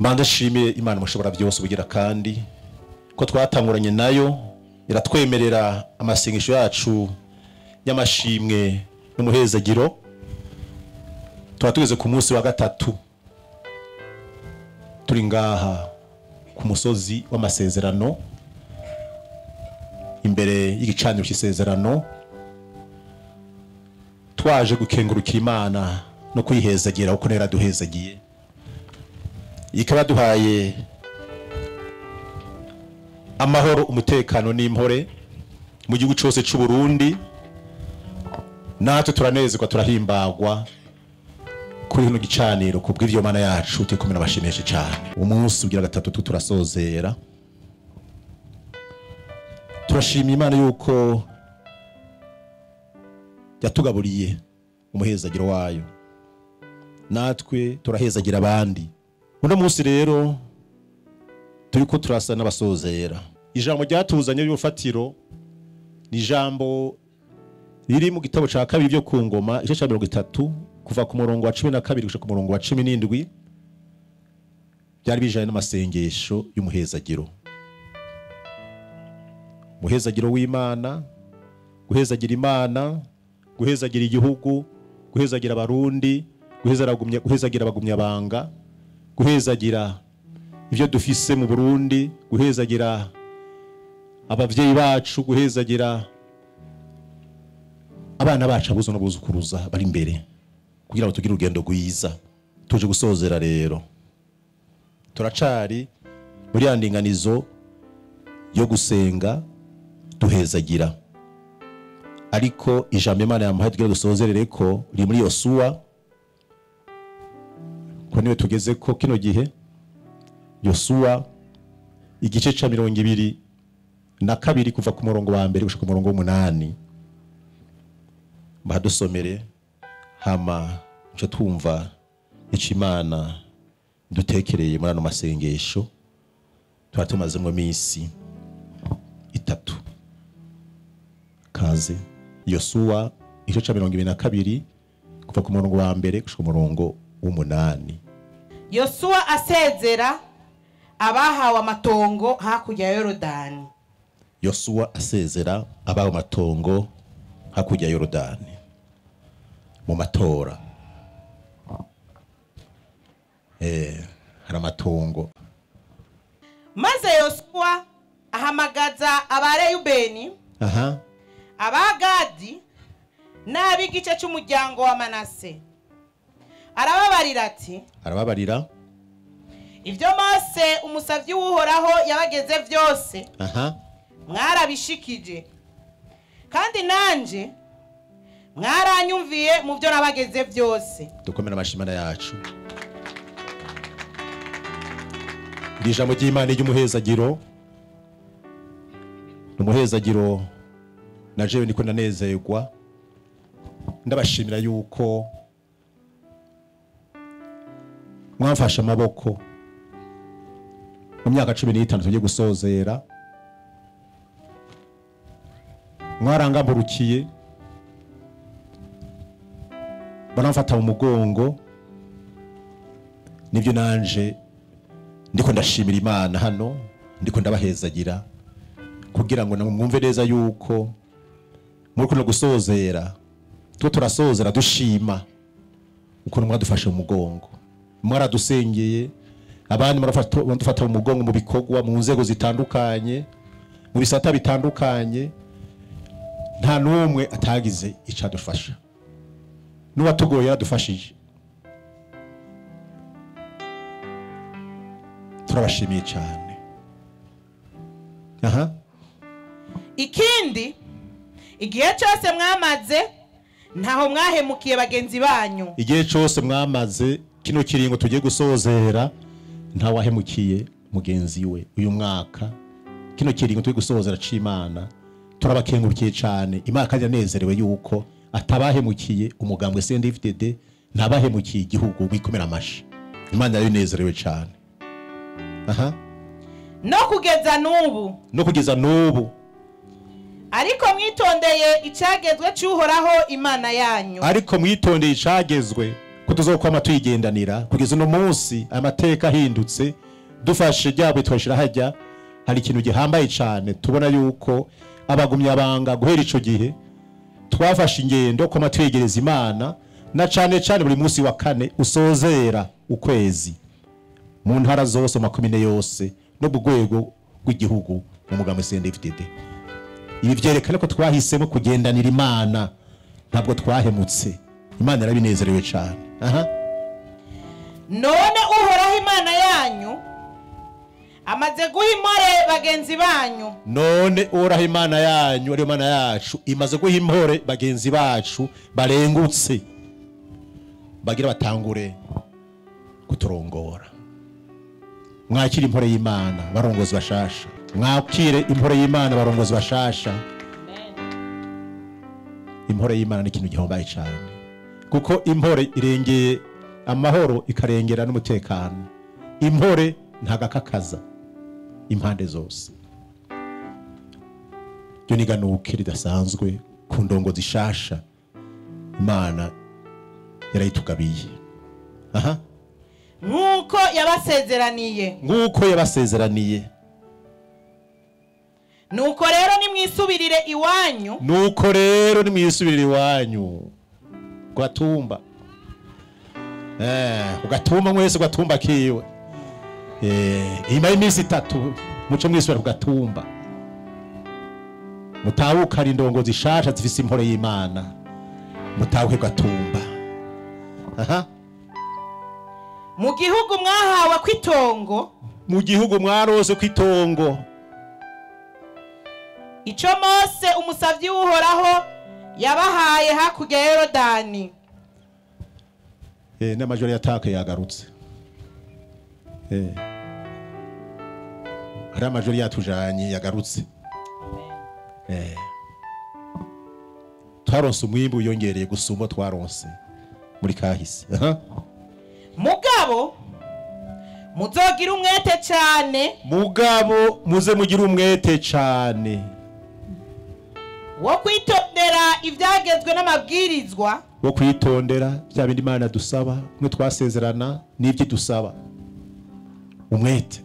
manda nshimiye imana mushobora byose ubugira kandi ko twatanguranye nayo iratwemerera amasengesho yacu y'amashimwe n'umuhezagiro tuba tugeze ku munsi wa gatatu turi ngaha ku musozi w'amasezerano imbere y'igicaniro cy'isezerano twaje gukengurukira imana no kuyihezagira kuko nayo yaraduhezagiye ikaba duhaye amahoro umutekano n'impore mu gihugu cyose cy'u Burundi natwe turanezerwa turahimbagwa kuri hino gicaniro ku bw'ivyo mana yacu turi kumwe n'abashimishe cyane umunsi ugira gatatu tu turasozera turashima imana yuko yatugaburiye umuhezagiro wayo natwe turahezagira abandi uno munsi rero turiko turasa n'abasozera ijambo ryatuzanye ry'urufatiro ni ijambo riri mu gitabo ca kabiri byo ku ngoma igice ca mirongo itatu kuva ku murongo wa cumi na kabiri gushika ku murongo wa cumi n'indwi byari bijanye n'amasengesho y'umuhezagiro umuhezagiro w'imana guhezagira imana guhezagira igihugu guhezagira abarundi guhezagira guhezagira abagumyabanga guhezagira ibyo dufise mu burundi guhezagira ababyeyi bacu guhezagira abana bacu abuze n'abuzukuruza bari imbere kugira ngo tugire urugendo rwiza tuje gusozera rero turacari muri ya ndinganizo yo gusenga duhezagira ariko ijambo imana yamuhaye tugire dusozerere ko riri muri yosuwa ko niwe tugeze ko kino gihe yosuwa igice ca mirongo ibiri na kabiri kuva ku murongo wa mbere gushika ku murongo w'umunani bahadusomere hama nco twumva ico imana dutekereye muri ano masengesho tuba tumazemwo minsi itatu kaze yosuwa igice ca mirongo ibiri na kabiri kuva ku murongo wa mbere gushika ku murongo w'umunani yosuwa asezera abahawe amatongo hakurya ya yorodani yosuwa asezera abawe matongo hakurya ya yorodani mu matora eh, hari amatongo maze yosuwa ahamagaza abareyubeni aha abagadi n'ab'igice cy'umuryango wa manase arababarira ati arababarira ibyo mose umusabyi w'uhoraho yabageze byose aha mwarabishikije kandi nanje mwaranyumviye mu byo nabageze byose dukomere amashimana yacu iri jambo ry'imana ry'umuhezagiro ni umuhezagiro na jewe niko ndanezerwa ndabashimira yuko mwamfashe amaboko mu myaka cumi n'itanu tugiye gusozera mwarangamburukiye baramfata mu mugongo nibyo nanje ndiko ndashimira imana hano ndiko ndabahezagira kugira ngo namwe mwumve neza yuko muri kuno gusozera tuba turasozera dushima ukuntu mwadufashe mu mugongo mwaradusengeye abandi murafata- muradufata mu mugongo mu bikorwa mu nzego zitandukanye mu bisata bitandukanye nta n'umwe atagize icyo adufasha n'uwatugoye yaradufashije turabashimiye cyane aha ikindi igihe cyose mwamaze ntaho mwahemukiye bagenzi banyu igihe cyose mwamaze kino kiringo tugiye gusozera ntawahemukiye mugenzi we uyu mwaka kino kiringo turi gusozera c'imana turabakengurukiye cyane imana kandi yanezerewe yuko atabahemukiye umugambwe CNDD-FDD ntabahemukiye igihugu wikomera amashi imana yari inezerewe cyane aha no kugeza n'ubu no kugeza n'ubu ariko mwitondeye icyagezwe cy'uhoraho imana yanyu ariko mwitondeye icagezwe ko tuzokwama tuyigendanira kugeza uno munsi amateka ahindutse dufashe ryabo twashira hajya hari ikintu gihambaye cyane tubona yuko abagumyabanga guhera ico gihe twafashe ingendo kwama twegereza imana na cane cane buri munsi wa kane usozera ukwezi mu ntara zose makumyabiri yose no mu rwego rw'igihugu mu mugambi CNDD-FDD ibi vyerekana ko twahisemo kugendanira imana ntabwo twahemutse imana yarabinezerewe cyane aha none uhoraho imana yanyu amaze guha impore bagenzi banyu none uhoraho imana yanyu ariyo mana yacu imaze guha impore bagenzi bacu barengutse bagira batangure kuturongora mwakire impore y'imana barongozi bashasha mwakire impore y'imana barongozi bashasha impore y'imana ni ikintu gihombaye cyane kuko impore irengeye amahoro ikarengera n'umutekano impore ntagakakaza impande zose ryo ni ganuke ridasanzwe ku ndongo zishasha imana yarayitugabiye aha nk'uko yabasezeraniye nk'uko yabasezeraniye nuko rero nimwisubirire iwanyu nuko rero nimwisubirire iwanyu ugatumba eh ugatumba mwese ugatumba kiwe eh inyuma y'iminsi itatu muce mwisubira kugatumba mutahuka ari indongo zishasha zifise impore y'imana mutahuke gatumba aha mu gihugu mwahawe kw'itongo mu gihugu mwarose kw'itongo ico mose umusavyi w'uhoraho yabahaye hakurya ya yorodani eh n'amajoro yatake yagarutse eh hari amajoro yatujanye yagarutse eh twaronse umwimbu wiyongereye gusumba twaronse muri kahise aha mugabo muzogira umwete cane mugabo muze mugire umwete cane wo kwitondera ivyagezwe n'amabwirizwa wo kwitondera bya bindi imana dusaba mwe twasezerana n'ibyo dusaba umwete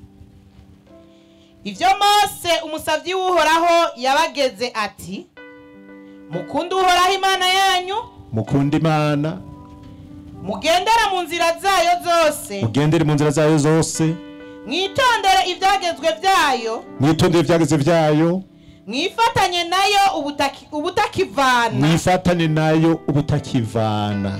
ivyo mose umusavyi w'uhoraho yabageze ati mukunde uhoraho imana yanyu mukunda imana mugendera mu nzira zayo zose mugendere mu nzira zayo zose mwitondere ivyagezwe vyayo mwitondere ibyageze byayo mwifatanye nayo ubutaki- ubutakivana mwifatane nayo ubutakivana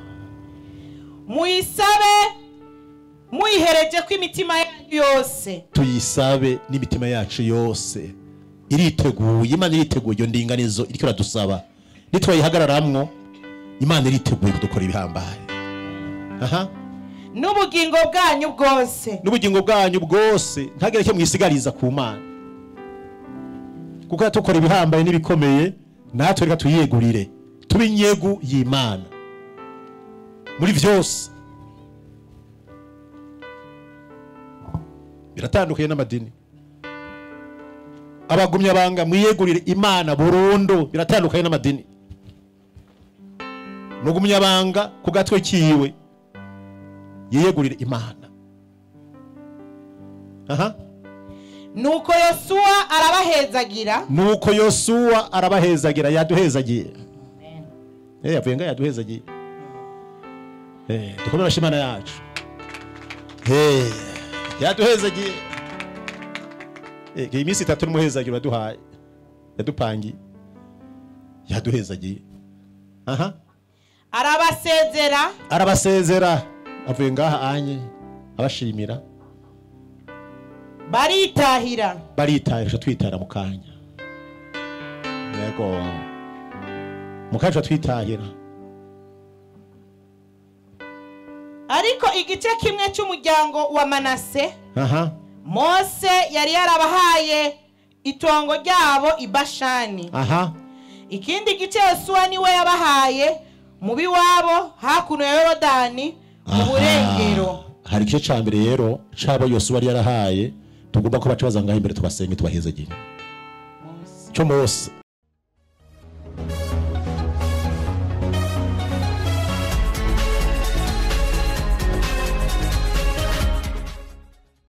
muyisabe muyihereje ko imitima yanyu yose tuyisabe n'imitima yacu yose iriteguye imana iriteguye iyo ndinganizo iriko iradusaba nitwayihagararamwo imana iriteguye kudukora ibihambaye aha n'ubugingo bwanyu bwose n'ubugingo bwanyu bwose ntagire icyo mwisigariza ku mana kuko yatukora ibihambaye n'ibikomeye natwe reka tuyiyegurire tube inyegu y'imana muri vyose biratandukanye n'amadini abagumya banga mwiyegurire imana burundu biratandukanye n'amadini nugumya banga ku gatwe kiwe yiyegurire imana aha nuko yosuwa arabahezagira nuko yosuwa arabahezagira yaduhezagiye eh yavuye nga yaduhezagiye eh dukomere imana yacu eh yaduhezagiye eh iyi minsi itatu n'umuhezagiro yaduhaye yadupangiye yaduhezagiye aha arabasezera arabasezera avuye ngaha anye abashimira baritahira baritahisha twitahira mu kanya yego mu kanya twitahira ariko igice kimwe cy'umuryango wa manase aha mose yari yarabahaye itongo ryabo i bashani aha ikindi gice yosuwa niwe yabahaye mu biwabo hakuno ya yorodani mu Aha. burengero hari igice ca mbere rero cabo yose bari yarahaye tugomba ko baca baza ngaho imbere tubasenge tubahezagire cyo mose